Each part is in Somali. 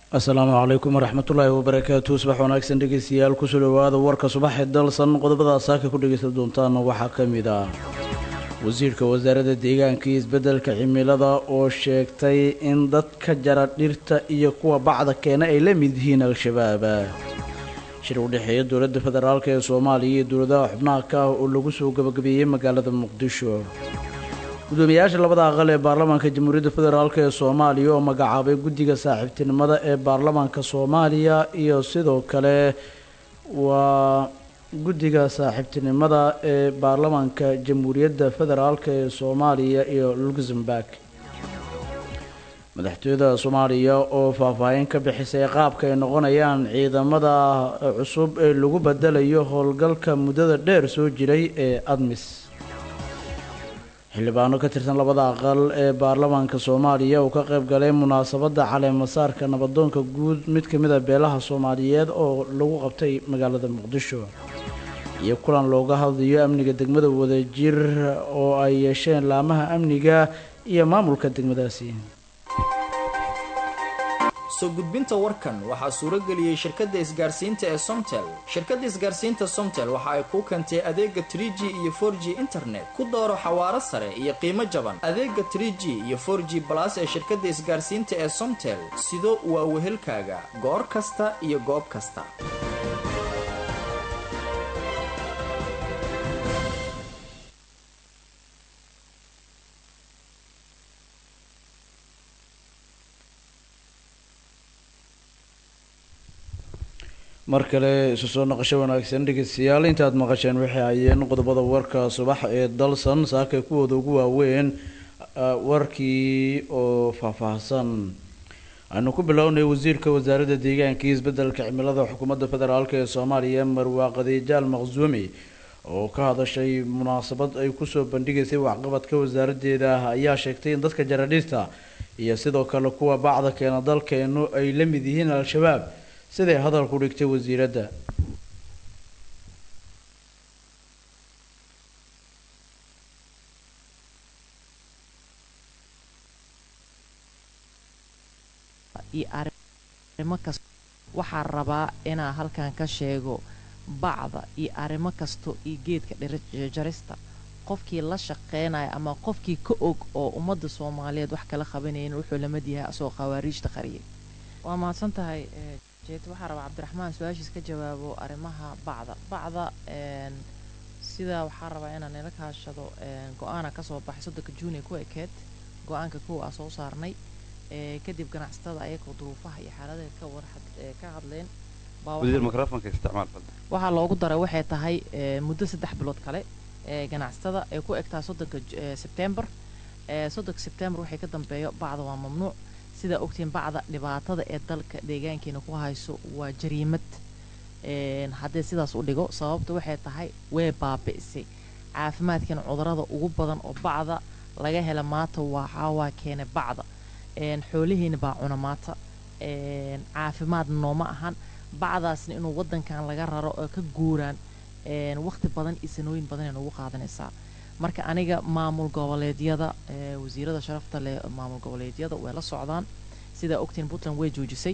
asalaamu calaykum waraxmatullaahi wabarakaatu subax wanaagsan dhegeystayaal kusoo dhawaada warka subaxee dalsan qodobada saaka ku dhegeysan doontaana waxaa ka mid ah wasiirka wasaaradda deegaanka iyo isbeddelka cimilada oo sheegtay in dadka jara dhirta iyo kuwa bacda keena ay la mid yihiin al-shabaab shir u dhexeeya dowladda federaalk ee soomaaliya iyo dowladaha xubnaha ka ah oo lagu soo gabagabeeyey magaalada muqdisho gudoomiyayaasha labada aqal ee baarlamaanka jamhuuriyadda federaalk ee soomaaliya oo magacaabay guddiga saaxiibtinimada ee baarlamaanka soomaaliya iyo sidoo kale waa guddiga saaxiibtinimada ee baarlamaanka jamhuuriyadda federaalk ee soomaaliya iyo luxemburg madaxtooyada soomaaliya oo faahfaahin ka bixisay qaabka ay noqonayaan ciidamada cusub ee lagu bedelayo howlgalka muddada dheer soo jiray ee admis xildhibaano ka tirsan labada aqal ee baarlamaanka soomaaliya oo ka qayb galay munaasabadda caleemasaarka nabadoonka guud mid ka mid a beelaha soomaaliyeed oo lagu qabtay magaalada muqdisho iyo kulan looga hadlayo amniga degmada wadajir oo ay yeesheen laamaha amniga iyo maamulka degmadaasi soo gudbinta warkan waxaa suurageliyey shirkadda isgaarsiinta ee somtel shirkadda isgaarsiinta somtel waxa ay kuu keentay adeega trie g iyo for g internet ku dooro xawaaro sare iyo qiimo jaban adeega trie g iyo for g balas ee shirkadda isgaarsiinta ee somtel sido waa wehelkaaga goor kasta iyo goob kasta mar kale isu soo noqosho wanaagsan dhegeystayaal intaad maqasheen waxay hayeen qodobada warka subax ee dalsan saakay kuwooda ugu waaweyn warkii oo faahfaahsan aynu ku bilownay wasiirka wasaaradda deegaanka iyo isbeddelka cimilada xukuumadda federaalk ee soomaaliya marwaaqadiijaal maqsuumi oo ka hadashay munaasabad ay kusoo bandhigaysay waxqabadka wasaaraddeeda ayaa sheegtay in dadka jaradhista iyo sidoo kale kuwa bacda keena dalkeenu ay la mid yihiin al-shabaab siday hadalku dhigtay wasiiradda iyo arrimo kasta waxaa rabaa inaa halkan ka sheego bacda iyo arrimo kasto iyo geedka dhirjarista qofkii la shaqeynaya ama qofkii ka og oo ummadda soomaaliyeed wax kala qabanayn wuxuu lamid yahay asagoo khawaariijta qariyay waa mahadsan tahay jeet waxaa rabaa cabdiraxmaan su-aashiis ka jawaabo arrimaha bacda bacda sidaa waxaa rabaa inaan nila kaashado go-aana kasoo baxay soddonka juuni ku ekeed go-aanka kow aa soo saarnay kadib ganacsatada ayagoo duruufaha iyo xaaladaha ka war ka hadleen waxaa loogu daray waxay tahay muddo saddex bilood kale ganacsatada ay ku egtaa soddonka sebtembar soddonka sebtembar waxay ka dambeeyo bacda waa mamnuuc sidaa ogtiin bacda dhibaatada ee dalka deegaankeena ku hayso waa jariimad haddee sidaas u dhigo sababta waxay tahay way baabi'isay caafimaadkeena cudurada ugu badan oo bacda laga hela maanta waxaawaa keena bacda xoolihiina baa cuna maanta caafimaad nooma ahan bacdaasna inuu wadankan laga raro oo ka guuraan waqti badan iyo sanooyin badan ay noogu qaadanaysaa marka aniga maamul goboleedyada wasiirada sharafta leh maamul goboleedyada way la socdaan sidaa ogtiin puntland way joojisay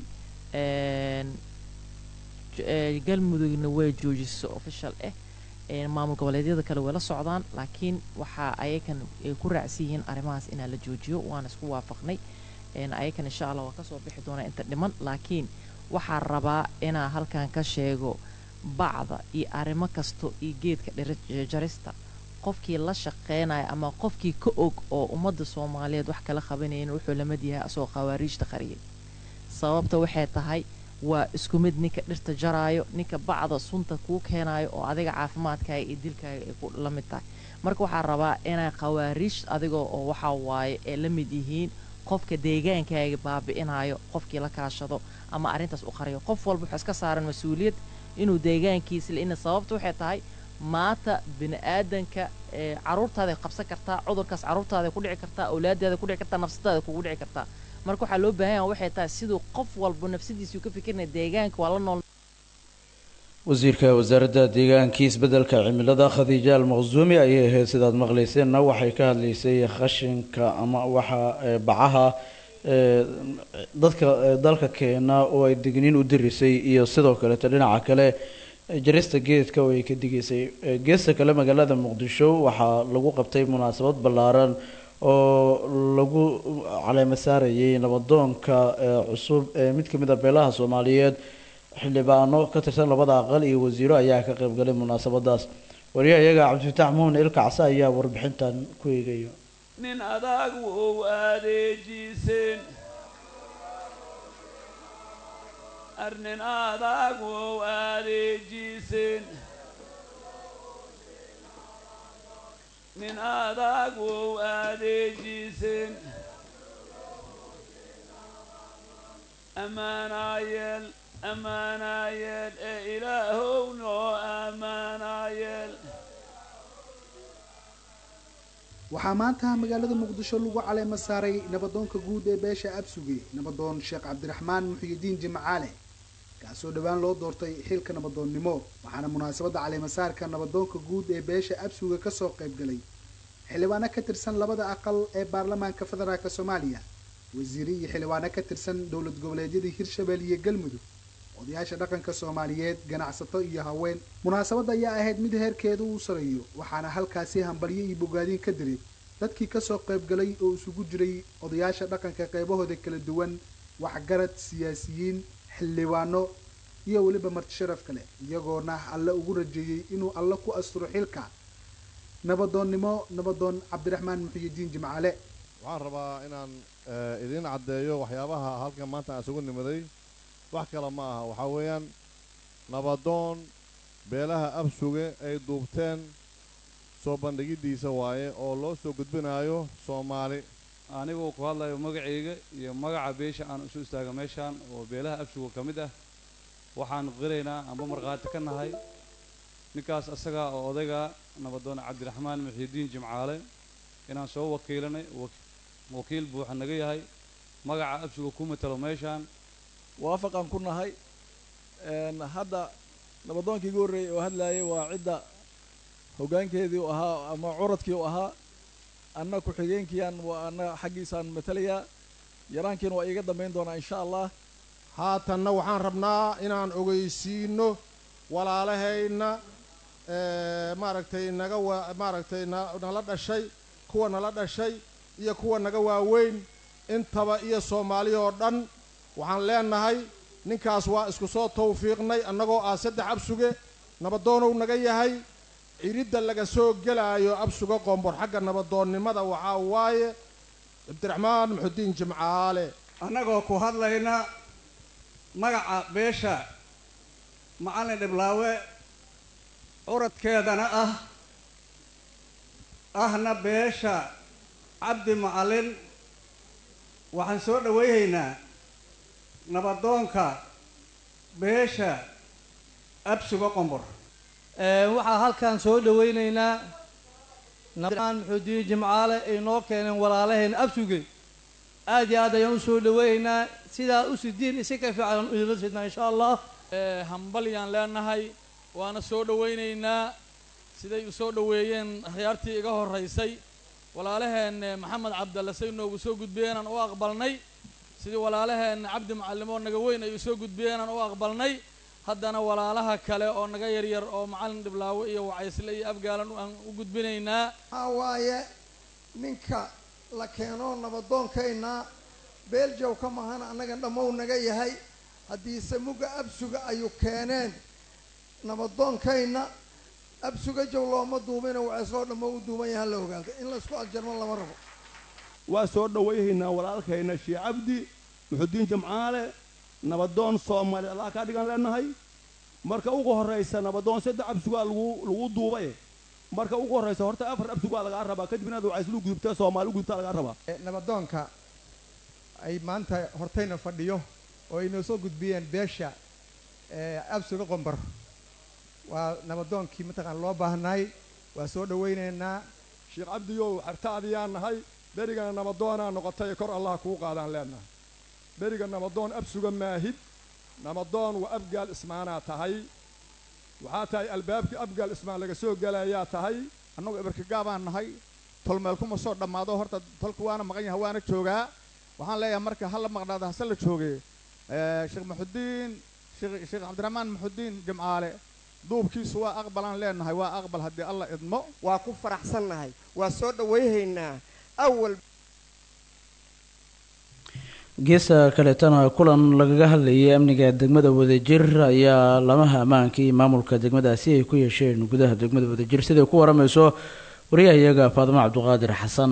galmudugna way joojisay official ah maamul goboleedyada kale way la socdaan laakiin waxaa ayakan ay ku raacsan yihiin arrimahaas inaa la joojiyo waana isku waafaqnay ayakan insha allah waa kasoo bixi doonaa inta dhiman laakiin waxaa rabaa inaa halkan ka sheego bacda iyo arrimo kasto iyo geedka dhirjarista qofkii la shaqeynaya ama qofkii ka og oo ummadda soomaaliyeed wax kala qabanayn wuxuu lamid yahay asagoo khawaariijta qariyay sababta waxay tahay waa isku mid ninka dhirta jaraayo ninka bacda sunta kuu keenayo oo adiga caafimaadkaaga iyo dilkaaga ay ku la mid tahay marka waxaa rabaa inay khawaariij adiga oo waxaa waaye ay la mid yihiin qofka deegaankaaga baabi'inayo qofkii la kaashado ama arrintaas u qariyo qof walba wuxuu iska saaran mas-uuliyad inuu deegaankiisa ina sababta waxay tahay maanta bini aadanka caruurtaaday qabsan kartaa cudurkaas caruurtaada ku dhici kartaa awlaadaada ku dhici kartaa nafsadaada kugu dhici kartaa marka waxaa loo baahan yaha waxay tahay siduu qof walba nafsadiisuu ka fikirnaya deegaanka waa la nool wasiirka wasaaradda deegaankii isbeddelka cimilada khadiija almaqsuumi ayay ahayd sidaad maqlayseenna waxay ka hadlaysay khashinka ama waxa bacaha dadka dalka keena oo ay digniin u dirisay iyo sidoo kaleeto dhinaca kale jarista geedka oo ay ka digaysay geesta kale magaalada muqdisho waxaa lagu qabtay munaasabad ballaaran oo lagu caleema saarayay nabadoonka cusub ee mid kamid a beelaha soomaaliyeed xildhibaano ka tirsan labada aqal iyo wasiiro ayaa ka qayb galay munaasabadaas wariyaha iyaga cabdifataax muhun ilkacse ayaa warbixintan ku eegaya nin adag wou adeejiiseen arnin adag wou adeejiiseen nin adag wou adeejiiseen ammaanaayeel ammaanaayeel ee ilaahow noo ammaanaayeel waxaa maanta magaalada muqdisho lagu caleema saaray nabadoonka guud ee beesha absuge nabadoon sheekh cabdiraxmaan muxiyidiin jimcaale kaasoo dhowaan loo doortay xilka nabadoonnimo waxaana munaasabadda caleemasaarka nabadoonka guud ee beesha absuge kasoo qayb galay xildhibaano ka tirsan labada aqal ee baarlamaanka federaalk soomaaliya wasiire iyo xildhibaano ka tirsan dowlad goboleedyada hirshabelle iyo galmudug odayaasha dhaqanka soomaaliyeed ganacsato iyo haween munaasabadda ayaa ahayd mid heerkeedu uu sareeyo waxaana halkaasi hambalyo iyo bogaadiin ka diray dadkii kasoo qayb galay oo isugu jiray odayaasha dhaqanka qaybahooda kala duwan waxgarad siyaasiyiin xildhibaano iyo weliba marti sharaf kale iyagoona alle ugu rajeeyey inuu alle ku asturo xilka nabadoonnimo nabadoon cabdiraxmaan muxiyidiin jimcaale waxaan rabaa inaan idiin caddeeyo waxyaabaha halkan maanta aan isugu nimaday wax kale ma aha waxaa weeyaan nabadoon beelaha absuge ay duubteen soo bandhigiddiisa waaye oo loo soo gudbinaayo soomaali anigoo ku hadlayo magacayga iyo magaca beesha aan isu istaaga meeshaan oo beelaha absuga ka mid ah waxaan qiraynaa amba markhaati ka nahay ninkaas asaga oo odayga nabadoon cabdiraxmaan muxiidiin jimcaale inaan soo wakiilanay wakiil buuxa naga yahay magaca absuga ku matalo meeshaan waafaqaan ku nahay hadda nabadoonkii igu horreeyey oo hadlayay waa cidda hoggaankeedii u ahaa ama curadkii u ahaa anna ku-xigeenkiiaan waa anna xaggiisaan matalayaa yaraankiina waa iiga dambayn doonaa insha allah haatanna waxaan rabnaa inaan ogeysiino walaalahayna maaragtay naga waa maaragtay na nala dhashay kuwa nala dhashay iyo kuwa naga waaweyn intaba iyo soomaali oo dhan waxaan leenahay ninkaas waa isku soo tawfiiqnay annagoo ah saddex absuge nabadoonow naga yahay ciridda laga soo gelaayo absuga qombor xagga nabadoonnimada waxaa waaye cabdiraxmaan muxudiin jimcaale annagoo ku hadlayna magaca beesha macallin dhiblaawe curadkeedana ah ahna beesha cabdi macallin waxaan soo dhawayhaynaa nabadoonka beesha absuga qombor waxaa halkan soo dhawaynaynaa nabaaan muxuudiin jimcaale ay noo keeneen walaalaheen absuge aad iyo aad ayaan usoo dhawaynaynaa sidaa u sidiin isi ka fiican idinla sidnaa insha allah hambalyaan leenahay waana soo dhawaynaynaa siday u soo dhoweeyeen akhyaartii iga horraysay walaalaheen maxamed cabdalle say noogu soo gudbiyeenaan u aqbalnay sidii walaalaheen cabdi macallimoo naga weyn ay u soo gudbiyeenaan u aqbalnay haddana walaalaha kale oo naga yaryar oo macallin dhiblaawe iyo wacaysle iyo afgaalan aan u gudbinaynaa waxaa waaye ninka la keeno nabadoonkayna beeljow ka mahan annaga dhammow naga yahay haddiise mugga absuga ayuu keeneen nabadoonkayna absuga jow looma duubina waceesloo dhammo u duuban yaha la ogaado in laysku aljarmo lama rabo waa soo dhawayhaynaa walaalkayna shii cabdi muxudiin jamcaale nabadoon soomaali allah kaa dhigan leenahay marka ugu horraysa nabadoon saddex absugaa lagu lagu duubay marka ugu horraysa horta afar absugaa lagaa rabaa kadib inaad wacayslu gudubta soomaali u gudubtaa lagaa rabaa nabadoonka ay maanta hortayna fadhiyo oo ay noo soo gudbiyeen beesha absuga qombar waa nabadoonkii mataqaan loo baahnaay waa soo dhawaynaynaa sheekh cabdiyow xartaadiyaan nahay berigana nabadoonaa noqotay kor allah kuu qaadaan leenahay beriga nabadoon absuga maahid nabadoon waa abgaal ismaanaa tahay waxaa tahay albaabkii abgaal ismaan laga soo gelayaa tahay annagu ibarkigaabaan nahay tolmeel kuma soo dhammaado horta tolka waana maqan yahay waana joogaa waxaan leeyahay marka hala maqnaada hase la joogay sheekh maxudiin sheekh cabdiraxmaan maxudiin jimcaale duubkiisu waa aqbalaan leenahay waa aqbal haddii alla idmo waa ku faraxsannahay waa soo dhawayhaynaa awal geesta kaleetana kulan lagaga hadlayay amniga degmada wadajir ayaa lamaha ammaanka iyo maamulka degmadaasi ay ku yeesheen gudaha degmada wadajir siday ku waramayso wariyaha iyaga faadimo cabduqaadir xasan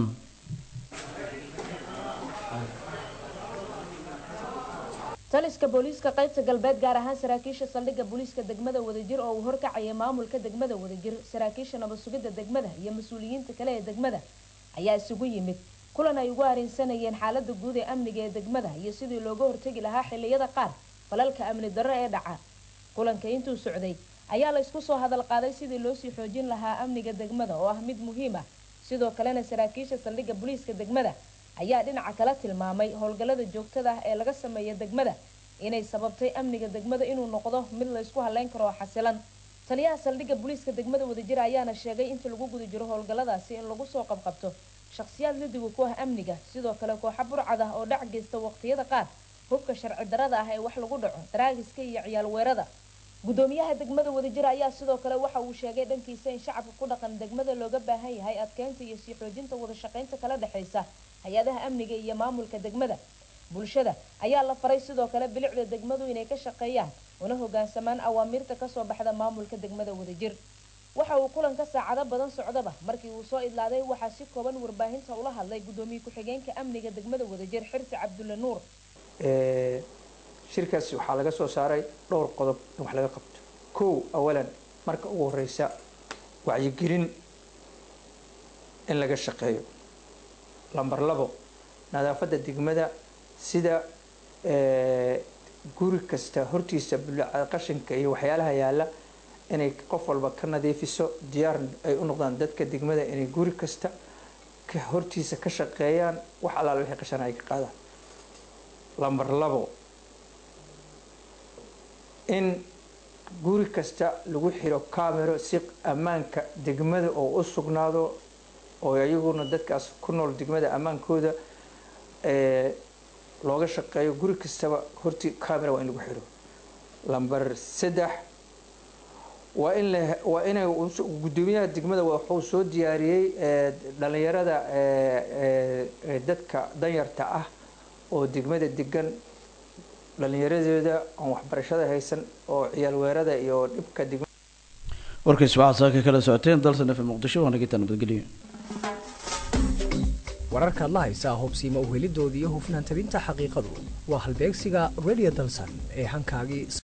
taliska booliiska qaybta galbeed gaar ahaan saraakiisha saldhigga booliiska degmada wadajir oo uu horkacaya maamulka degmada wadajir saraakiisha nabad sugidda degmada iyo mas-uuliyiinta kale ee degmada ayaa isugu yimid kulan ay ugu areensanayeen xaalada guud ee amniga ee degmada iyo sidii looga hortegi lahaa xiliyada qaar falalka amni darro ee dhaca kulanka intuu socday ayaa la isku soo hadal qaaday sidii loosii xoojin lahaa amniga degmada oo ah mid muhiim ah sidoo kalena saraakiisha saldhigga booliiska degmada ayaa dhinaca kala tilmaamay howlgallada joogtada ah ee laga sameeya degmada inay sababtay amniga degmada inuu noqdo mid la isku haleyn karo oo xasilan taliyaha saldhigga booliiska degmada wadajir ayaana sheegay inta lagu guda jiro howlgalladaasi in lagu soo qabqabto shakhsiyaad lidiga ku ah amniga sidoo kale kooxa burcad ah oo dhac geysta waqtiyada qaar hubka sharci darada ah ee wax lagu dhaco daraagiska iyo ciyaal weerada gudoomiyaha degmada wadajir ayaa sidoo kale waxa uu sheegay dhankiisa in shacabka ku dhaqan degmada looga baahan yahay adkeynta iyo sii xoojinta wada shaqeynta kala dhexeysa hay-adaha amniga iyo maamulka degmada bulshada ayaa la faray sidoo kale bilicda degmadu inay ka shaqeeyaan una hogaansamaan awaamiirta kasoo baxda maamulka degmada wadajir waxa uu kulanka saacado badan socdaba markii uu soo idlaaday waxaa si kooban warbaahinta ula hadlay gudoomiye ku-xigeenka amniga degmada wadajir xirsi cabdulle nuur shirkaasi waxaa laga soo saaray dhowr qodob in wax laga qabto kow awalan marka ugu horeysa wacyigelin in laga shaqeeyo lamber labo nadaafadda degmada sida guri kasta hortiisa qashinka iyo waxyaalaha yaala inay qof walba ka nadiifiso diyaar ay u noqdaan dadka degmada inay guri kasta hortiisa ka shaqeeyaan wax allaala wixii qashana ay ka qaadaan lamber labo in guri kasta lagu xiro camero si ammaanka degmada oo u sugnaado oo iyaguna dadkaas ku nool degmada ammaankooda looga shaqeeyo guri kastaba horti camera waa in lagu xiro lamber saddex waa in la waa inay gudoomiyaha degmada wuxuu soo diyaariyey dhalinyarada dadka danyarta ah oo degmada degan dhalinyaradooda aan waxbarashada haysan oo ciyaal weerada iyo dhibka degmada warkaysi waxaad saaka kala socoteen dalsan f muqdisho waana gitaa nabadgelyo wararkaad la haysaa hubsiima uhelidooda iyo hufnaan tabinta xaqiiqadu waa halbeegsiga radio dalsan ee hankaagii